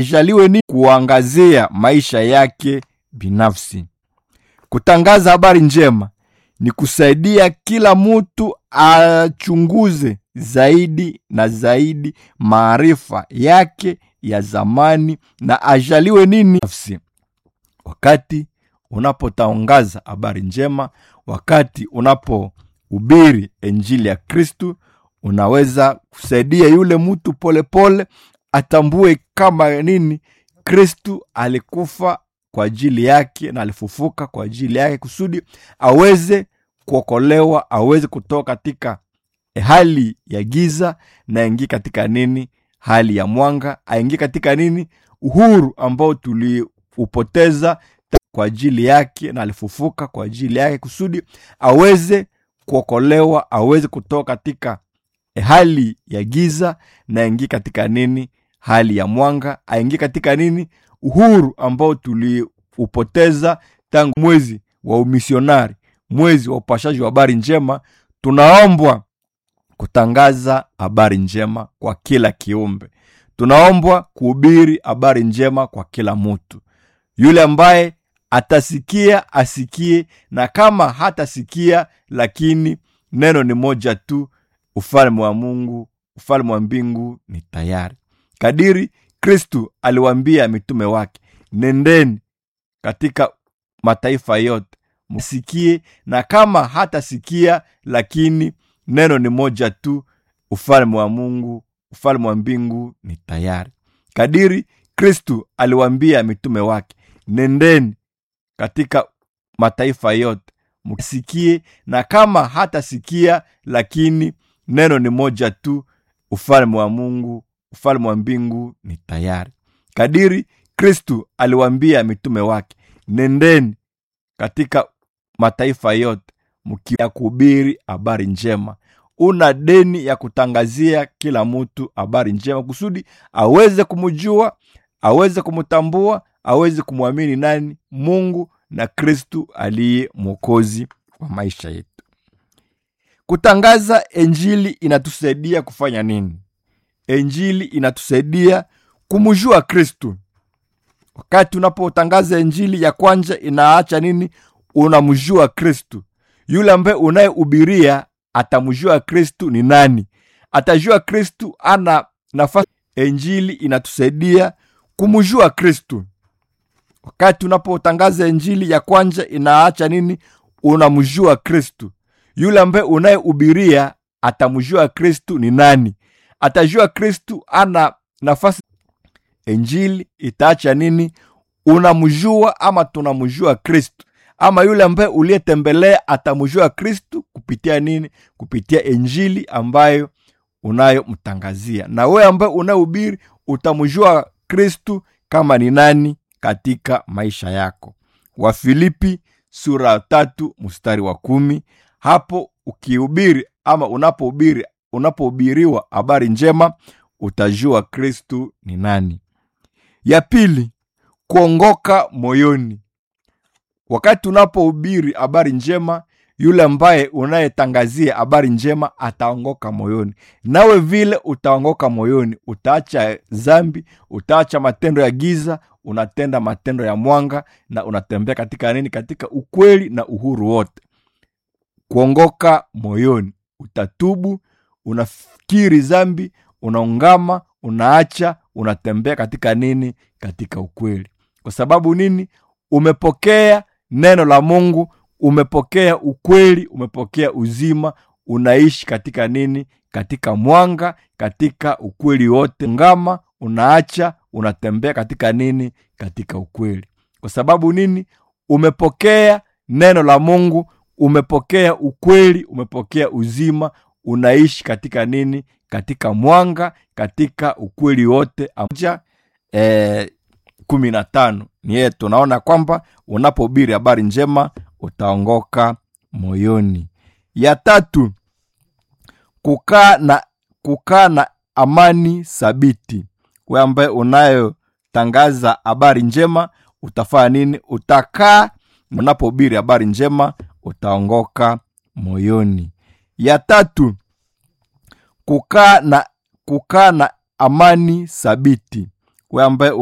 ajaliwe ni kuangazia maisha yake binafsi. Kutangaza habari njema ni kusaidia kila mtu achunguze zaidi na zaidi maarifa yake ya zamani na ajaliwe nini nafsi. Wakati unapotangaza habari njema, wakati unapohubiri injili ya Kristu, unaweza kusaidia yule mtu polepole atambue kama nini Kristu alikufa kwa ajili yake na alifufuka kwa ajili yake kusudi aweze kuokolewa, aweze kutoka katika hali ya giza na aingie katika nini, hali ya mwanga, aingie katika nini, uhuru ambao tuliupoteza kwa ajili yake na alifufuka kwa ajili yake kusudi aweze kuokolewa, aweze kutoka katika hali ya giza na aingie katika nini, hali ya mwanga, aingie katika nini, uhuru ambao tuliupoteza tangu mwezi wa umisionari, mwezi wa upashaji wa habari njema. Tunaombwa kutangaza habari njema kwa kila kiumbe, tunaombwa kuhubiri habari njema kwa kila mtu. Yule ambaye atasikia asikie, na kama hatasikia, lakini neno ni moja tu, ufalme wa Mungu, ufalme wa mbingu ni tayari. Kadiri Kristu aliwaambia mitume wake, nendeni katika mataifa yote msikie, na kama hatasikia, lakini neno ni moja tu, ufalme wa Mungu, ufalme wa mbingu ni tayari. Kadiri Kristu aliwaambia mitume wake, nendeni katika mataifa yote msikie, na kama hatasikia, lakini neno ni moja tu, ufalme wa Mungu, ufalme wa mbingu ni tayari. Kadiri Kristu aliwaambia mitume wake, nendeni katika mataifa yote mkia kuhubiri habari njema. Una deni ya kutangazia kila mtu habari njema kusudi aweze kumjua, aweze kumtambua, aweze kumwamini nani? Mungu na Kristu aliye mwokozi wa maisha yetu. Kutangaza Injili inatusaidia kufanya nini? Injili inatusaidia kumjua Kristu. Wakati unapotangaza Injili ya kwanza, inaacha nini? Unamjua Kristu. Yule ambaye unayehubiria atamjua Kristu ni nani, atajua Kristu ana nafasi. Injili inatusaidia kumjua Kristu. Wakati unapotangaza Injili ya kwanza, inaacha nini? Unamjua Kristu. Yule ambaye unayehubiria atamjua Kristu ni nani, atajua Kristu ana nafasi. Injili itaacha nini? Unamjua ama tunamjua Kristu ama yule ambaye uliyetembelea atamjua Kristu kupitia nini? Kupitia Injili ambayo unayomtangazia, na wewe ambaye unahubiri utamjua Kristu kama ni nani katika maisha yako. Wafilipi sura tatu mstari wa kumi. Hapo ukihubiri ama unapohubiri, unapohubiriwa habari njema utajua Kristu ni nani. Ya pili, kuongoka moyoni. Wakati unapohubiri habari njema, yule ambaye unayetangazia habari njema ataongoka moyoni, nawe vile utaongoka moyoni. Utaacha zambi, utaacha matendo ya giza, unatenda matendo ya mwanga, na unatembea katika nini? Katika ukweli na uhuru wote. Kuongoka moyoni, utatubu, unafikiri zambi, unaungama, unaacha, unatembea katika nini? Katika ukweli. Kwa sababu nini? Umepokea neno la Mungu, umepokea ukweli, umepokea uzima, unaishi katika nini? Katika mwanga, katika ukweli wote. Ngama, unaacha, unatembea katika nini? Katika ukweli. Kwa sababu nini? Umepokea neno la Mungu, umepokea ukweli, umepokea uzima, unaishi katika nini? Katika mwanga, katika ukweli wote. Amoja, eh, kumi na tano ni yeye tunaona kwamba unapohubiri habari njema utaongoka moyoni. Ya tatu, kukaa na kukaa na amani thabiti. We ambaye unayotangaza habari njema utafanya nini? Utakaa, unapohubiri habari njema utaongoka moyoni. Ya tatu, kukaa na kukaa na amani thabiti. We ambaye